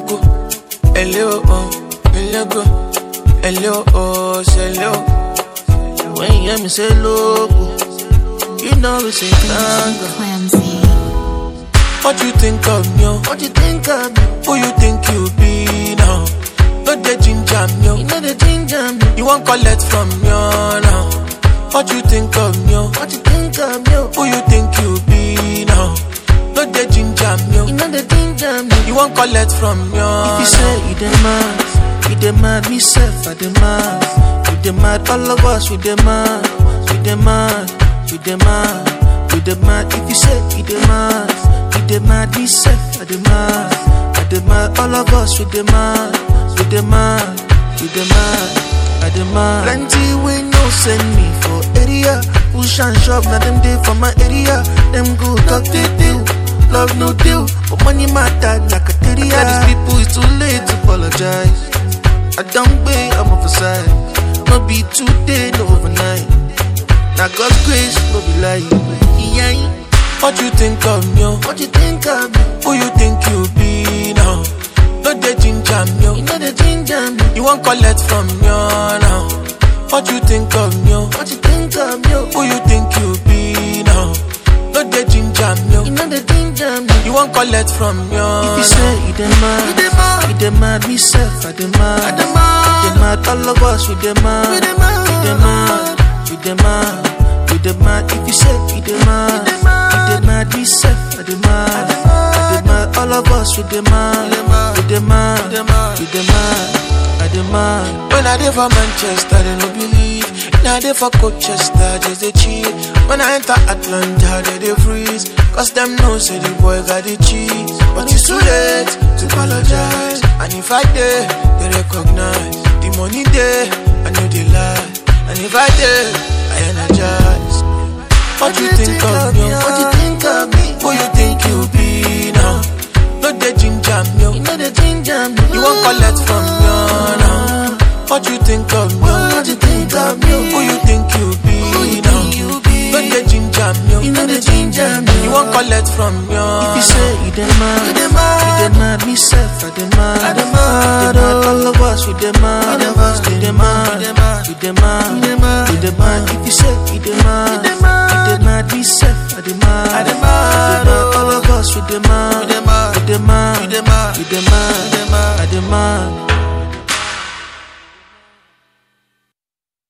loco, ele oh oh, ele go, ele oh oh, say ele oh. When you hear me say loco, you know it's a tango. Clamsy. What you think of me? oh? What you think of me? Who you think you be now? No the ginger me, oh. you know the ginger me. You want collect from me oh, now? What you think of me? oh? What you think of me? oh? Who you think you be now? No the ginger me, oh. you know the ginger me. You want collect from me oh, If you say you dey mad, you dey mad, me self I dey mad. You dey mad, all of us we dey mad. We dey mad, we dey mad, we dey mad. If you say you dey mad, you dey mad, me self I dey mad. I dey mad, all of us we dey mad. We dey mad, we dey mad, I dey mad. Plenty we no send me for area. Push and shove, now them dey for my area. Them go talk they deal. Love no deal, but money matter like a theory. Tell these people it's too late to apologize. I don't pay, I'm off side. No be today, no overnight. Now God's grace, no be lie. Yeah. What you think of me? oh? What you think of me? Who you think you be now? No the ginger me, oh. You know the ginger me. you want collect from me oh, now? What you think of me? oh? What you think of me? Who you think you be now? No the ginger me, oh. You know the ginger me. you want collect from me oh, If you now? say you dey mad, You dey mad. you dey mad, me self I dey mad. I dey mad. We dey mad, all of us we dey mad. We dey mad. We dey mad, we dey mad, we dey mad. If you say you dey mad, You dey mad. you dey mad, me self I dey mad. dey I dey mad, all of us we dey mad. We dey mad. We dey mad, We dey mad. we dey mad, I dey mad. When I dey for Manchester, they no believe. Now I dey for Colchester, just they cheat. When I enter Atlanta, they they freeze. Cause them know say the boy got the cheese. But it's too late to apologize. And if I did, they recognize. The money there, I know they lie. And if I did, I energize. What you think of me? What you think of me? Who you think you be now? No the ginger me. oh. You know the ginger me. You won't collect from me oh, now. What you think of me? What you think of me? Who you think you be Who you now? think you be? When the ginger me, You know the ginger me. you won't collect from me. If you say you dey mad, You dey mad. you dey mad, me self I dey mad. I dey mad, We dey mad, all of us we dey mad. We dey mad. We dey mad, We dey mad. we dey mad, We dey mad. we dey mad. If you say you dey mad, You dey mad. you dey mad, me self I dey mad. I dey mad, We dey mad, all of us we dey mad. We dey mad. we dey mad, We dey mad. we dey mad, We dey mad. I dey mad.